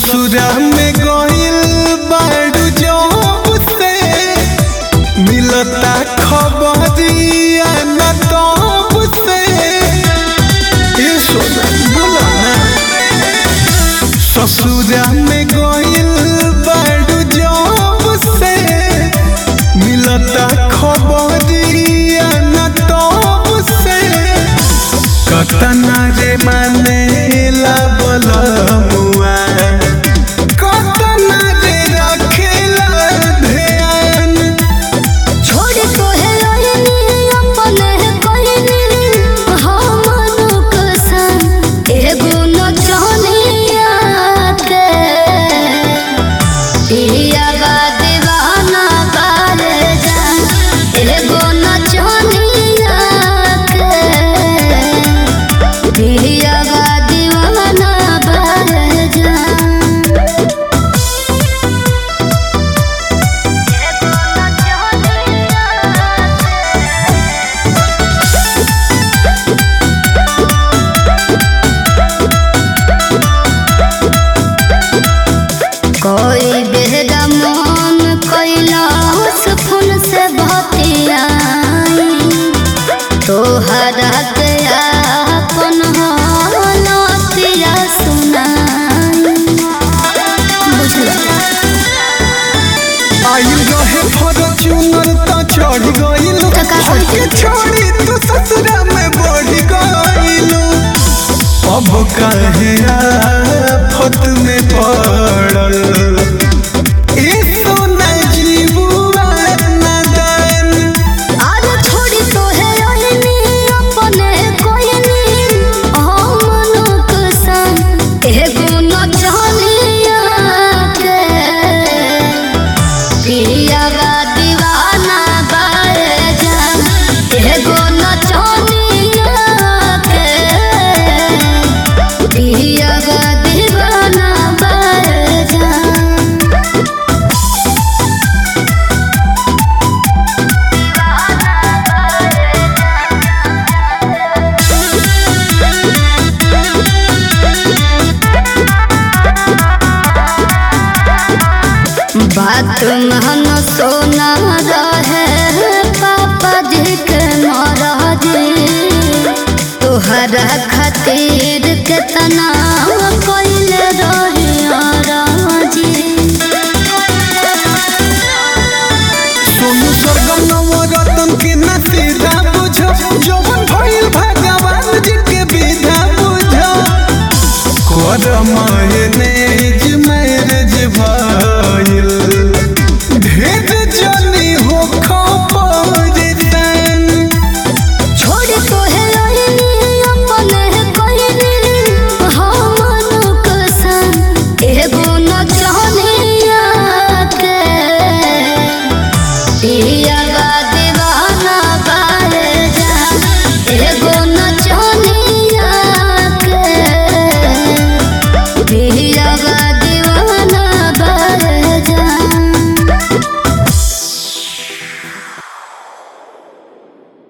ससुरा में गइल बाड़ू जब से मिलता खबरिया न तब से ए सोना बोला ना ससुरा में गइल बाड़ू जब से मिलता खबरिया न तब से कतना रे मानेला बलमुआ कतना रे रखेला ध्यान छोड़ तोहे रोहिणी अपने कहनी हमन कसन एगो नचनिया के पियावा दीवाना बार जान एगो नचनिया के पियावा दीवाना बार जान कोई बेहदा मन कैलाश फूल से भतियाई तोहरा के अपन हालतिया सुनाई बुझला आयु रहे फॉर्च्यूनर त चढ़ गइल त का हमके करती? छोड़ी तू ससुरा में बढ़ गइल अब काहे आफत में पड़ल ए सोना जीवुआ नादान आज छोड़ी तोहे रोहिणी अपने कोयनी हमन कसन एगो नचनिया के पियावा दीवाना बाए जान एगो नचनिया के पियावा दीवाना बाए जान बात महन सोना रहे पापा जी के महाराज तोहरा खातिर केतना कैले रही राजी सोनू स्वर्गम नवरत्न के नतीजा बुझो जवन भइल भगवान जी के विधा बुझो करम